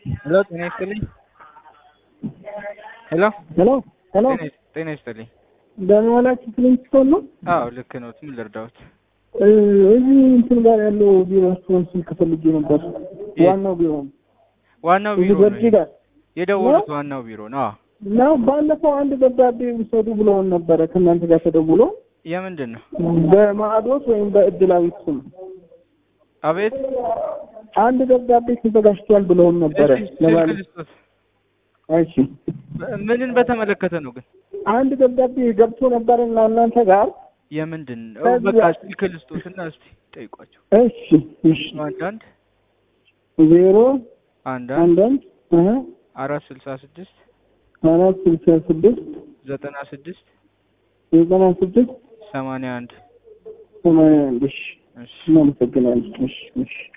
ሄሎ ጤና ይስጥልኝ። ሄሎ ሄሎ ሄሎ ጤና ይስ- ጤና ይስጥልኝ። ደህና ዋላችሁ? ፍሊንስቶን ነው። አዎ ልክ ነው። ምን ልርዳዎት? እ፣ እዚህ እንትን ጋር ያለው ቢሮችሁን ስልክ ፈልጌ ነበር። የት? ዋናው ቢሮ ነው። ዋናው እዚህ ቢሮ ገርጂ ነው ጋር የደወሉት። ዋናው ቢሮ ነው። አዎ ነው። ባለፈው አንድ ደብዳቤ ውሰዱ ብለውን ነበረ ከእናንተ ጋር ተደውሎ የምንድን ነው? በማዕዶት ወይም በእድላዊት ስም አቤት አንድ ደብዳቤ ተዘጋጅቷል ብለውን ነበረ። እስኪ ስልክ ለማለት ልስጦት። እሺ፣ ምንን በተመለከተ ነው ግን? አንድ ደብዳቤ ገብቶ ነበር እና እናንተ ጋር የምንድን ነው? ከዚያ- በቃ ስልክ ልስጦትና እስቲ ጠይቋቸው። እሺ፣ እሺ አንዳንድ ዜሮ አንዳንድ አንዳንድ እህ አራት ስልሳ ስድስት አራት ስልሳ ስድስት ዘጠና ስድስት ዘጠና ስድስት ሰማንያ አንድ ሰማንያ አንድ እሺ እሺ እናመሰግናለን። እሺ እሺ